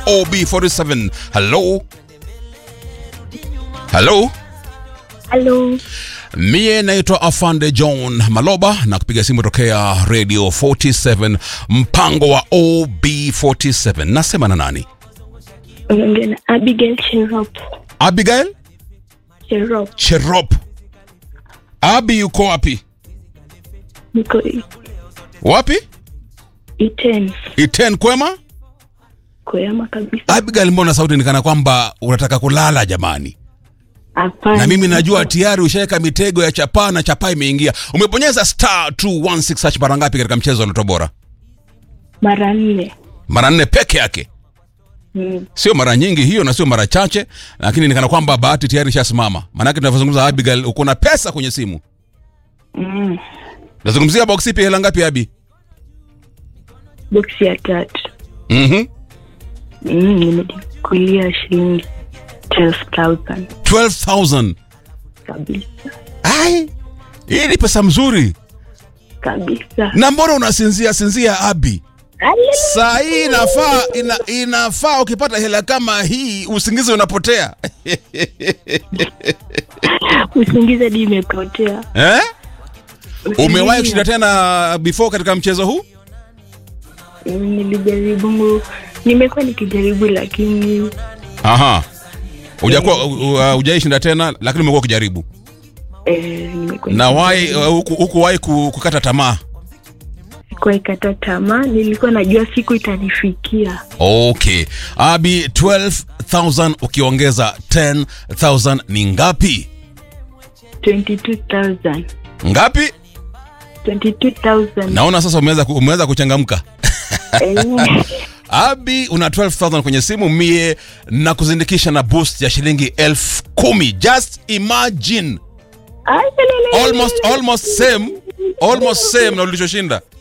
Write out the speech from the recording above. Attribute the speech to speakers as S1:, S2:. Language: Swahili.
S1: OB47. Hello? Hello?
S2: Halo,
S1: Mie naitwa Afande John Maloba na kupiga simu tokea Radio 47 mpango wa OB47. Nasema na nani?
S2: unaongea na Abigail Cherop.
S1: Abigail
S2: Cherop,
S1: Cherop. Abi yuko wapi?
S2: niko I-
S1: Wapi?
S2: Iten,
S1: Iten kwema?
S2: Koyama kabisa.
S1: Abigail, mbona sauti nikana kwamba unataka kulala jamani?
S2: Hapana.
S1: na mimi najua tayari ushaweka mitego ya chapaa na chapaa imeingia. Umebonyeza star 216 hash mara ngapi katika mchezo wa Loto Bora?
S2: mara nne.
S1: Mara nne peke yake,
S2: Mm.
S1: sio mara nyingi hiyo na sio mara chache, lakini nikana kwamba bahati tayari ishasimama. Maanake tunavyozungumza, Abigail, uko na pesa kwenye simu.
S2: Mm.
S1: Nazungumzia box ipi, hela ngapi Abi?
S2: Boksi ya tatu.
S1: Mhm.
S2: Mm, nimejikulia shilingi 12,000
S1: 12000.
S2: kabisa
S1: Ai, hii ni pesa mzuri.
S2: kabisa.
S1: Na mbona unasinzia sinzia Abi?
S2: Alele.
S1: Saa hii inafaa ina, inafaa ukipata hela kama hii usingizi unapotea.
S2: Usingizi hadi imepotea.
S1: eh? Umewahi
S2: Usingizi-
S1: kushinda tena before katika mchezo huu?
S2: Mm, Nilijaribu, nimekuwa nikijaribu lakini
S1: Aha. Hujakuwa uh, hujaishinda tena lakini umekuwa ukijaribu.
S2: eh, nimekuwa
S1: Na wai uh, huku- hukuwahi ku- kukata tamaa.
S2: sikuwahi kata tamaa. Nilikuwa najua siku itanifikia.
S1: Okay. Abi 12000 ukiongeza 10000 ni ngapi?
S2: 22,000
S1: Ngapi?
S2: 22,000
S1: Naona sasa umeweza ku- umeweza kuchangamka.
S2: Eh,
S1: Abi una 12000 kwenye simu mie na kuzindikisha na boost ya shilingi elfu kumi. Just imagine.
S2: alelele.
S1: Almost almost same. Almost same na ulichoshinda.